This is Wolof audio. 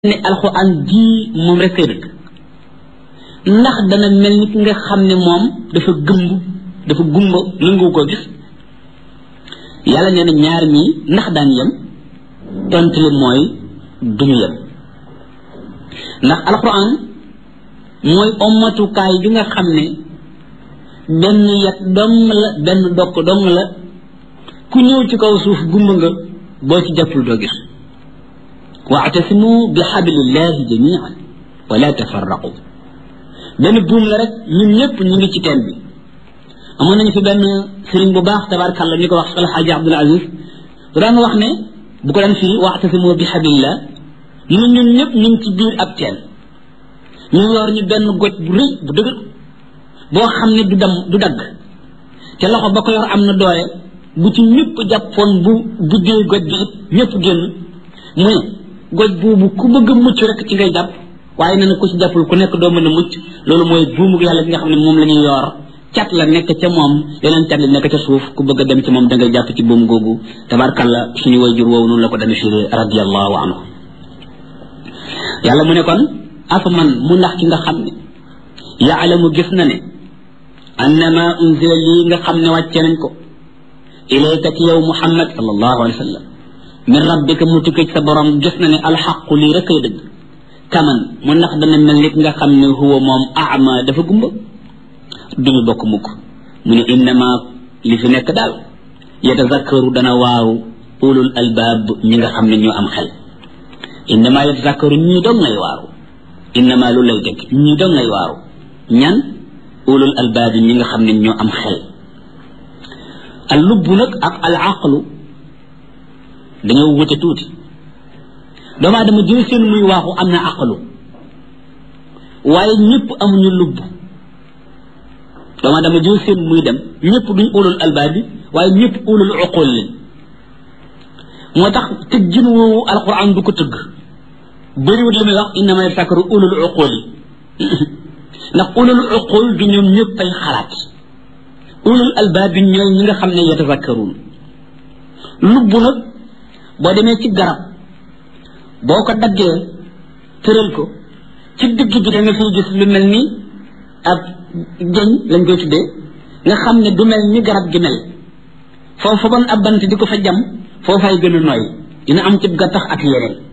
ne alxuraan jii moom rek kay dëgg ndax dana mel ni ki nga xam ne moom dafa gëmb dafa gumba nangu ko gis yàlla nee na ñaar ñii ndax daan yem tontu li mooy duñu yem ndax alxuraan mooy ommatukaay bi nga xam ne benn yet dong la benn dokk dong la ku ñëw ci kaw suuf gumba nga boo ci jàppul doo gis waatasimu bi xablillahi jamian wala tafarraqu benn buum la rek ñun ñëpp ñu ngi ci teen bi amoon nañu fi benn sëriñ bu baax tabarakàllah ñu ko wax alxaaji abdul aziz bu daan wax ne bu ko daan firi waatasimu bi xablillah ñu ñun ñëpp ñu ngi ci biir ab teen ñu yor ñu benn goj bu rëy bu dëgër boo xam ne du dam du dagg te loxo ba ko yor am na doole bu ci ñëpp jàppoon bu buddee goj bi it ñëpp génn mu ne goj buubu ku bëgg a mucc rek ci ngay jàpp waaye nee na ku ci jàppul ku nekk doo mën a mucc loolu mooy buumu yàlla bi nga xam ne moom la ñuy yor cat la nekk ca moom yeneen cat la nekk ca suuf ku bëgg a dem ci moom da ngay jàpp ci buum googu tabarkalla suñu wayjur woowu noonu la ko demee firi radiallahu anhu yàlla mu ne kon afa man mu ndax ki nga xam ne yaalamu gis na ne annama unzila lii nga xam ne wàcce nañ ko ilayka ci yow muhammad sallallahu alayhi wa sallam min rabbika mu tukkee ci sa borom gis na ne alxaqu lii rek ay dëgg kaman mu ndax dana mel ni nga xam ne huwa moom ama dafa gumba duñu bokk mukk mu ne innama li fi nekk daal yatazakkaru dana waaru ulul albaab ñi nga xam ne ñoo am xel innama yatazakkaru ñii doom ngay waaru innama lu lay dëgg ñii doom ngay waaru ñan ulul albaab ñi nga xam ne ñoo am xel al lubbu nag ak al aqlu dañoo wute tuuti doomu aadama jël seen muy waaxu am na aqlu waaye ñëpp amuñu lubb doomu aadama jël seen muy dem ñëpp duñ ulul albaab bi waaye ñëpp ulul uqul leen moo tax tëggin woowu alquran du ko tëgg bëriwut li muy wax innama yatazakkaru ulul uqul yi ndax ulul uqul du ñoom ñëpp ay xalaat ulul albaab bi ñooy ñi nga xam ne yatazakkaruun lubb nag boo demee ci garab boo ko daggee tëral ko ci digg bi da nga fiy gis lu mel ni ab jëñ lañ koy tuddee nga xam ne du mel ni garab gi mel foofu ban ab bant di ko fa jam foofay gën a nooy dina am ci gattax ak yeneen